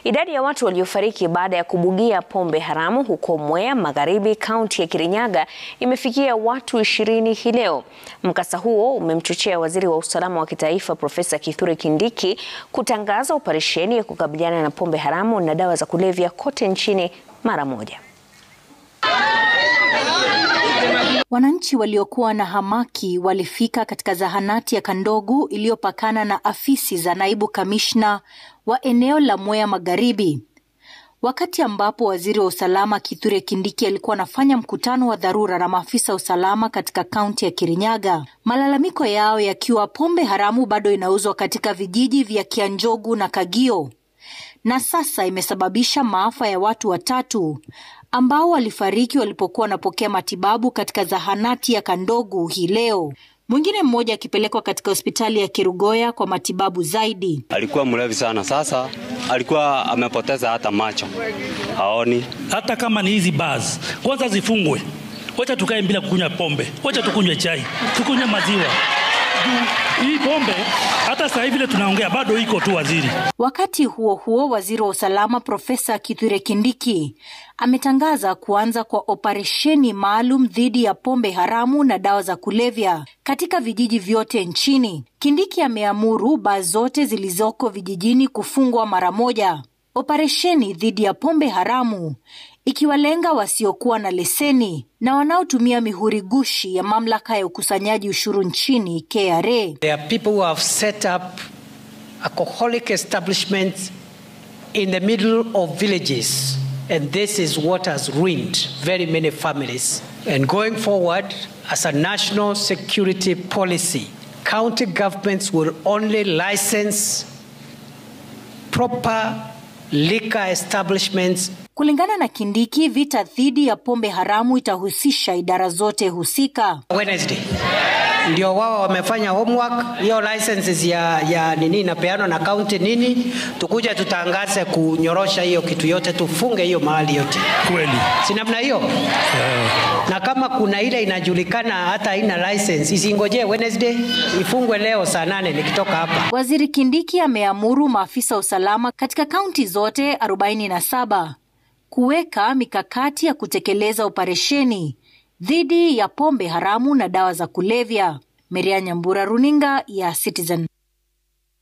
Idadi ya watu waliofariki baada ya kubugia pombe haramu huko Mwea Magharibi, kaunti ya Kirinyaga imefikia watu ishirini hii leo. Mkasa huo umemchochea waziri wa usalama wa kitaifa Profesa Kithure Kindiki kutangaza operesheni ya kukabiliana na pombe haramu na dawa za kulevya kote nchini mara moja. Wananchi waliokuwa na hamaki walifika katika zahanati ya Kandogu iliyopakana na afisi za naibu kamishna wa eneo la Mwea Magharibi, wakati ambapo waziri wa usalama Kithure Kindiki alikuwa anafanya mkutano wa dharura na maafisa wa usalama katika kaunti ya Kirinyaga, malalamiko yao yakiwa pombe haramu bado inauzwa katika vijiji vya Kianjogu na Kagio, na sasa imesababisha maafa ya watu watatu ambao walifariki walipokuwa wanapokea matibabu katika zahanati ya Kandogu hii leo, mwingine mmoja akipelekwa katika hospitali ya Kerugoya kwa matibabu zaidi. Alikuwa mlevi sana, sasa alikuwa amepoteza hata macho, haoni. Hata kama ni hizi bars, kwanza zifungwe, wacha tukae bila kukunywa pombe, wacha tukunywe chai, tukunywe maziwa. Hii pombe hata sasa hivi vile tunaongea bado iko tu, waziri. Wakati huo huo, waziri wa usalama Profesa Kithure Kindiki ametangaza kuanza kwa operesheni maalum dhidi ya pombe haramu na dawa za kulevya katika vijiji vyote nchini. Kindiki ameamuru baa zote zilizoko vijijini kufungwa mara moja. Operesheni dhidi ya pombe haramu ikiwalenga wasiokuwa na leseni na wanaotumia mihuri gushi ya mamlaka ya ukusanyaji ushuru nchini KRA. There are people who have set up alcoholic establishments in the middle of villages and this is what has ruined very many families. And going forward as a national security policy, county governments will only license proper liquor establishments Kulingana na Kindiki, vita dhidi ya pombe haramu itahusisha idara zote husika. Wednesday ndio wao wamefanya homework, hiyo licenses ya, ya nini inapeanwa na county nini, tukuja tutangaze kunyorosha hiyo kitu yote, tufunge hiyo mahali yote, Kweli si namna hiyo na kama kuna ile inajulikana hata haina license isingojee Wednesday, ifungwe leo saa nane nikitoka hapa. Waziri Kindiki ameamuru maafisa wa usalama katika kaunti zote 47 kuweka mikakati ya kutekeleza operesheni dhidi ya pombe haramu na dawa za kulevya. Meria Nyambura, runinga ya Citizen.